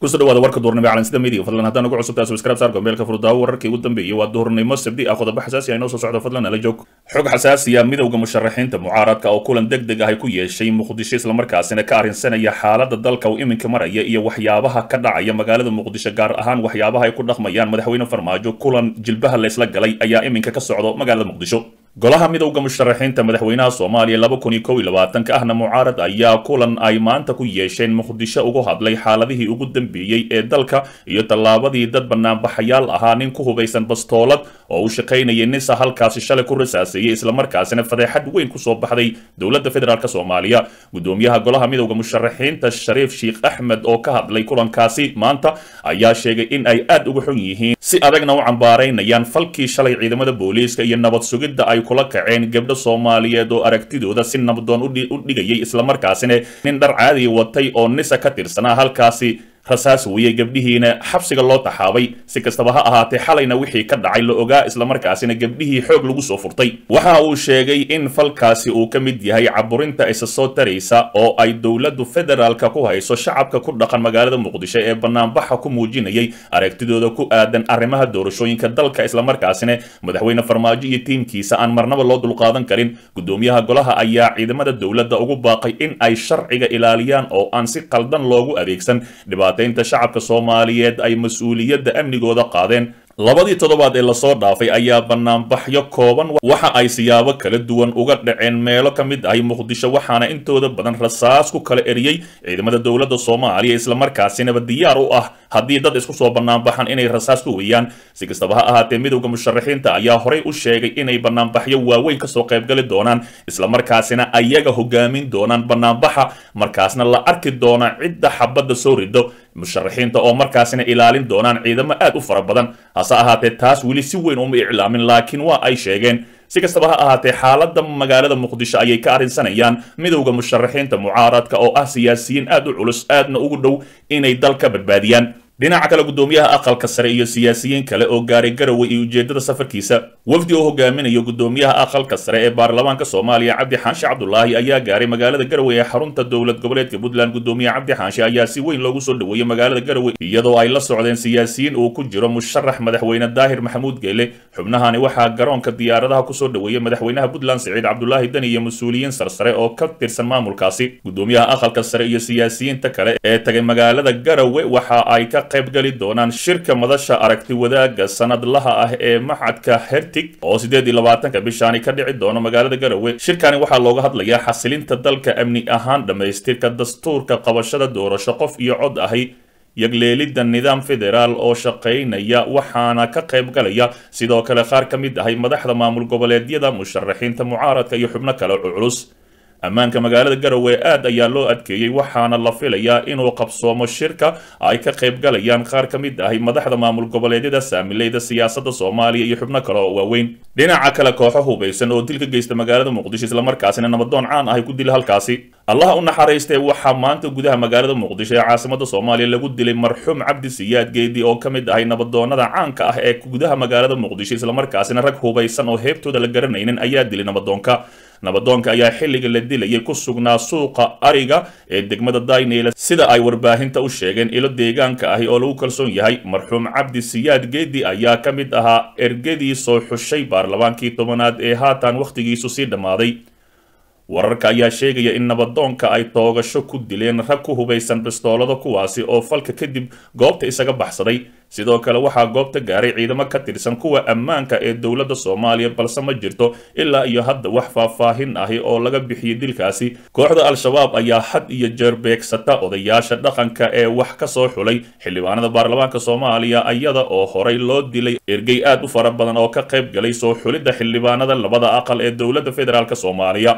kusoo dhawaada warka duurnimo calansida midiga fadlan haddaan ugu cusubtaa subscribe saar gombeelka furdaawo wararkii ugu dambeeyay waa duurnimo sabdi ah qodobo xasaasi ah inoo soo socdo fadlan ala joog xog xasaasi ah midowda musharaxiinta mucaaradka oo kulan deg deg ah ay ku yeeshay muqdisho islamarkaasina ka arrinsanaya xaaladda dalka uu iminka maraya iyo waxyaabaha ka dhacaya magaalada muqdisho gaar ahaan waxyaabaha ay ku dhaqmayaan madaxweyne farmaajo kulan jilbaha laysla galay ayaa iminka ka socdo magaalada muqdisho golaha midowda musharaxiinta madaxweynaha soomaaliya laba kun iyo kow iyo labaatanka ahna mucaarad ayaa kulan ay maanta ku yeesheen muqdisho ugu hadlay xaaladihii ugu dambeeyey ee dalka iyo tallaabadii dad banaanbaxayaal ahaa nin ku hubaysan bastoolad oo uu shaqaynayay nisa halkaasi shalay ku rasaaseeyey islamarkaasina fadeexad weyn kusoo baxday dowladda federaalk soomaaliya gudoomiyaha golaha midowda musharaxiinta shariif sheikh axmed oo ka hadlay kulankaasi maanta ayaa sheegay in ay aad uga xun yihiin si adagna u cambaaraynayaan falkii shalay ciidamada booliiska iyo nabad sugidda ay kula kaceen gabdho soomaaliyeed oo aragtidooda si nabdoon u dhigayay islamarkaasina nin dhar caadiya watay oo nisa ka tirsanaa halkaasi rasaas weeyey gabdhihiina xabsiga loo taxaabay si kastaba ha ahaatee xalayna wixii ka dhacay la ogaa islamarkaasina gabdhihii xoog lagu soo furtay waxa uu sheegay in falkaasi uu ka mid yahay caburinta isa soo taraysa oo ay dowladdu federaalka ku hayso shacabka ku dhaqan magaalada muqdisho ee banaanbaxa ku muujinayay aragtidooda ku aadan arrimaha doorashooyinka dalka islamarkaasina madaxweyne farmaajo iyo tiimkiisa aan marnaba loo dulqaadan karin gudoomiyaha golaha ayaa ciidamada dowladda ugu baaqay in ay sharciga ilaaliyaan oo aan si qaldan loogu adeegsan inta shacabka soomaaliyeed ay mas-uuliyadda amnigooda qaadeen labadii toddobaad ee lasoo dhaafay ayaa banaanbaxyo kooban waxa ay siyaabo kala duwan uga dhaceen meelo ka mid ahi muqdisho waxaana intooda badan rasaas ku kala eriyey ciidamada dowladda soomaaliya islamarkaasinaba diyaar u ah haddii dad isku soo banaanbaxan inay rasaas ku weeyaan si kastaba ha ahaatee midowda musharaxiinta ayaa horey u sheegay inay banaanbaxyo waaweyn kasoo qaybgali doonaan islamarkaasina ayaga hogaamin doonaan banaanbaxa markaasna la arki doona cidda xabadda soo rido musharaxiinta oo markaasina ilaalin doonaan ciidamo aad u fara badan hase ahaatee taas weli si weyn uma iclaamin laakiin waa ay sheegeen si kastaba ha ahaatee xaaladda magaalada muqdisho ayay ka arrinsanayaan midowda musharaxiinta mucaaradka oo ah siyaasiyiin aad u culus aadna ugu dhow inay dalka badbaadiyaan dhinaca kale gudoomiyaha aqalka sare iyo siyaasiyiin kale oo gaaray garowe iyo ujeedada safarkiisa wafdi oo hogaaminayo gudoomiyaha aqalka sare ee baarlamaanka soomaaliya cabdi xaanshe cabdulaahi ayaa gaaray magaalada garowe ee xarunta dowlad goboleedka puntland gudoomiye cabdi xaanshe ayaa si weyn loogu soo dhoweeyey magaalada garowe iyadoo ay la socdeen siyaasiyiin uu ku jiro musharax madaxweyne daahir maxamuud geele xubnahani waxaa garoonka diyaaradaha kusoo dhoweeyey madaxweynaha puntland siciid cabdulaahi deni iyo mas-uuliyiin sarsare oo ka tirsan maamulkaasi gudoomiyaha aqalka sare iyo siyaasiyiinta kale ee tagay magaalada garowe waxa ay ka qaybgali doonaan shirka madasha aragti wadaagga sanadlaha ah ee maxadka hertig oo sideed iyo labaatanka bishaani ka dhici doono magaalada garowe shirkani waxaa looga hadlayaa xasilinta dalka amni ahaan dhammaystirka dastuurka qabashada doorasho qof iyo cod ahi yagleelidda nidaam federaal oo shaqaynaya waxaana ka qaybgalaya sidoo kale qaar ka mid ahay madaxda maamul goboleedyada musharaxiinta mucaaradka iyo xubno kale culus ammaanka magaalada garowe aad ayaa loo adkeeyey waxaana la filayaa inuu qabsoomo shirka ay ka qaybgalayaan qaar ka mid ahi madaxda maamul goboleedyada saamileyda siyaasadda soomaaliya iyo xubno kale oo waaweyn dhinaca kale kooxo hubaysan oo dil ka geysta magaalada muqdisho islamarkaasina nabadoon caan ahay ku dila halkaasi allaha u naxariistee waxaa maanta gudaha magaalada muqdisho ee caasimada soomaaliya lagu dilay marxuum cabdi siyaad geedi oo ka mid ahay nabadoonada caanka ah ee gudaha magaalada muqdisho islamarkaasina rag hubaysan oo heebtooda la garanaynin ayaa dilay nabadoonka nabadoonka ayaa xilliga la dilayay ku sugnaa suuqa ariga ee degmada dayneyla sida ay warbaahinta u sheegeen ilo deegaanka ahi oo lagu kalsoon yahay marxuum cabdi siyaad geedi ayaa ka mid ahaa ergadii soo xushay baarlamaankii tobanaad ee haatan wakhtigiisu sii dhammaaday wararka ayaa sheegaya in nabadoonka ay toogasho ku dileen rag ku hubaysan bistoolado kuwaasi oo falka kadib goobta isaga baxsaday sidoo kale waxaa goobta gaaray ciidamo ka tirsan kuwa ammaanka ee dowladda soomaaliya balse ma jirto ilaa iyo hadda wax faahfaahin ahi oo laga bixiyey dilkaasi kooxda al-shabaab ayaa had iyo jeer beegsata odayaasha dhaqanka ee wax ka soo xulay xildhibaanada baarlamaanka soomaaliya iyada oo horay loo dilay ergey aad u fara badan oo ka qayb galay soo xulidda xildhibaanada labada aqal ee dowladda federaalk soomaaliya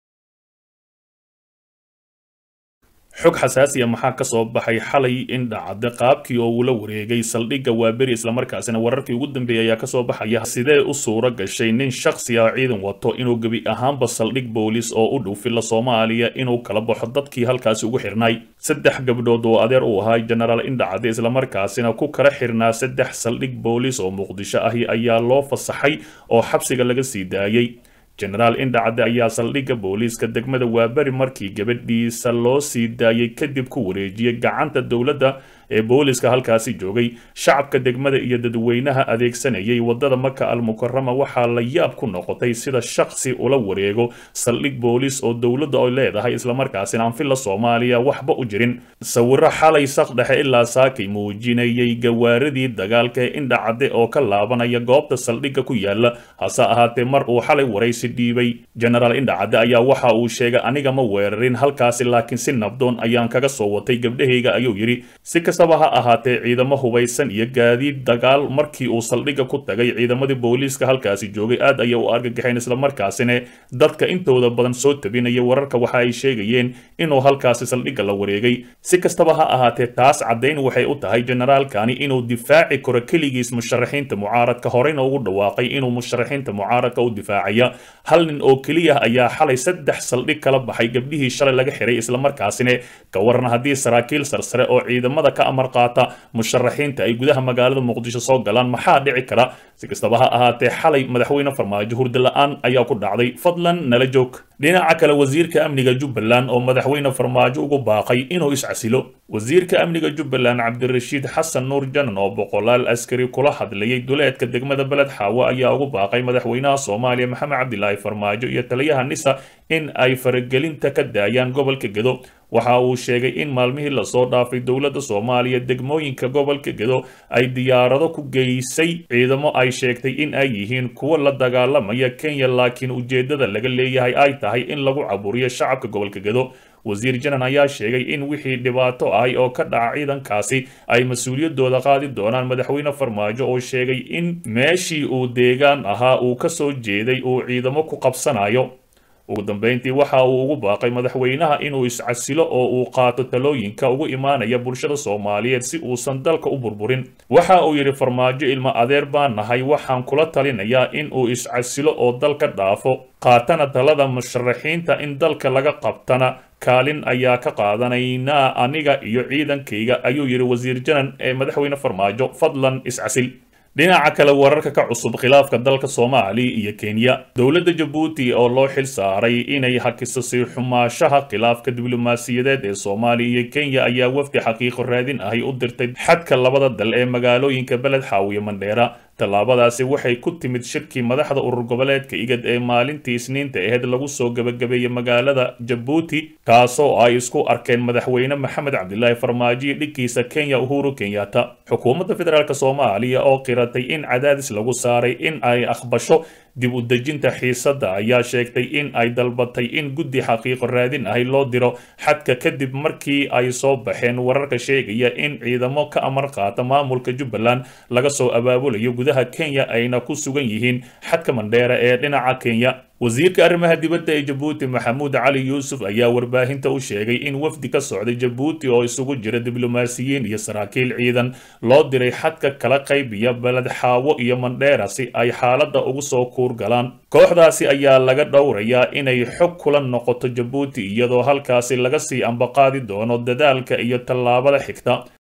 xog xasaasiya maxaa ka soo baxay xalay in dhacda qaabkii oo uu la wareegay saldhigga waaberi islamarkaasina wararkii ugu dambeeyay ayaa kasoo baxaya sidee u suura gashay nin shakhsi ah ciidan wato inuu gebi ahaanba saldhig boolis oo u dhow filla soomaaliya inuu kala baxo dadkii halkaasi ugu xirnay saddex gabdhood oo adeer uu ahaa jenaraal indhacade islamarkaasina ku kala xirnaa saddex saldhig boolis oo muqdisho ahi ayaa loo fasaxay oo xabsiga laga sii daayey jenaraal indhacadde ayaa saldhigga booliiska degmada waaberi markii gabadhiisa loo sii daayay kadib ku wareejiyey gacanta dowladda ee booliska halkaasi joogay shacabka degmada iyo dadweynaha adeegsanayay wadada maka almukarama waxaa la yaab ku noqotay sida shaksi ula wareego saldhig boolis oo dowladda ay leedahay islamarkaasina aan filla soomaaliya waxba u jirin sawiro xalay saqdhexe ilaa saakay muujinayay gawaaridii dagaalka ee indhacadde oo ka laabanaya goobta saldhigga ku yaala hase ahaatee mar uu xalay waraysi dhiibay genaraal indhacadde ayaa waxa uu sheegay aniga ma weerarin halkaasi laakiin si nabdoon ayaan kaga soo watay gabdhahayga ayuu yidhi si kastaba ha ahaatee ciidamo hubaysan iyo gaadiid dagaal markii uu saldhigga ku tagay ciidamadii booliiska halkaasi joogay aad ayay u argagaxeen islamarkaasina dadka intooda badan soo tabinaya wararka waxa ay sheegayeen inuu halkaasi saldhigga la wareegay si kastaba ha ahaatee taas caddayn waxay u tahay generaalkani inuu difaaci karo keligiis musharaxiinta mucaaradka horeyna ugu dhawaaqay inuu musharaxiinta mucaaradka u difaacaya hal nin oo keliya ayaa xalay saddex saldhig kala baxay gabdhihii shalay laga xiray islamarkaasina ka waran haddii saraakiil sarsare oo ciidamada ka amar qaata musharaxiinta ay gudaha magaalada muqdisho soo galaan maxaa dhici kara si kastaba ha ahaatee xalay madaxweyne farmaajo hurda la-aan ayaa ku dhacday fadlan nala joog dhinaca kale wasiirka amniga jubbaland oo madaxweyne farmaajo ugu baaqay inuu iscasilo wasiirka amniga jubbaland cabdirashiid xasan nuur janan oo boqolaal askari kula hadlayay duleedka degmada beled xaawo ayaa ugu baaqay madaxweynaha soomaaliya maxamed cabdilaahi farmaajo iyo taliyaha nisa in ay faragelinta ka daayaan gobolka gedo waxa uu sheegay in maalmihii lasoo dhaafay dowladda soomaaliya degmooyinka gobolka gedo ay diyaarado ku geysay ciidamo ay sheegtay in ay yihiin kuwo la dagaalamaya kenya laakiin ujeeddada laga leeyahay ay tahay in lagu caburiyo shacabka gobolka gedo wasiir janan ayaa sheegay in wixii dhibaato ahay oo ka dhaca ciidankaasi ay mas-uuliyaddooda qaadi doonaan madaxweyne farmaajo oo sheegay in meeshii uu deegaan ahaa uu ka soo jeeday uu ciidamo ku qabsanayo ugu dambeyntii waxa uu ugu baaqay madaxweynaha inuu iscasilo oo uu qaato talooyinka ugu imaanaya bulshada soomaaliyeed si uusan dalka u burburin waxa uu yidhi farmaajo ilmo adeer baan nahay waxaan kula talinayaa in uu iscasilo oo dalka dhaafo qaatana talada musharaxiinta in dalka laga qabtana kaalin ayaa ka qaadanaynaa aniga iyo ciidankayga ayuu yidhi wasiir janan ee madaxweyne farmaajo fadlan iscasil dhinaca kale wararka ka cusub khilaafka dalka soomaaliya iyo kenya dowladda jabuuti oo loo xil saaray inay hakiso sii xumaashaha khilaafka diblomaasiyadeed ee soomaaliya iyo kenya ayaa wafdi xaqiiqo raadin ahi u dirtay xadka labada dal ee magaalooyinka beled xaawiye mandheera tallaabadaasi waxay ku timid shirkii madaxda urur goboleedka igad ee maalintii isniinta aheyd lagu soo gebagabeeyey magaalada jabuuti kaasoo ay isku arkeen madaxweyne maxamed cabdilaahi farmaajo dhigkiisa kenya uhuru kenyatta xukuumadda federaalk soomaaliya oo qiratay in cadaadis lagu saaray in ay aqbasho dib u dejinta xiisadda ayaa sheegtay in ay dalbatay in guddi xaqiiqo raadin ahi loo diro xadka kadib markii ay soo baxeen wararka sheegaya in ciidamo ka amar qaata maamulka jubbaland laga soo abaabulayo gudaha kenya ayna ku sugan yihiin xadka mandheera ee dhinaca kenya wasiirka arrimaha dibadda ee jabuuti maxamuud cali yuusuf ayaa warbaahinta u sheegay in wafdi ka socday jabuuti oo isugu jira diblomaasiyiin iyo saraakiil ciidan loo diray xadka kala qaybiya beled xaawo iyo mandheera si ay xaaladda ugu soo kuur galaan kooxdaasi ayaa laga dhowrayaa inay xog kula noqoto jabuuti iyadoo halkaasi laga sii ambaqaadi doono dadaalka iyo tallaabada xigta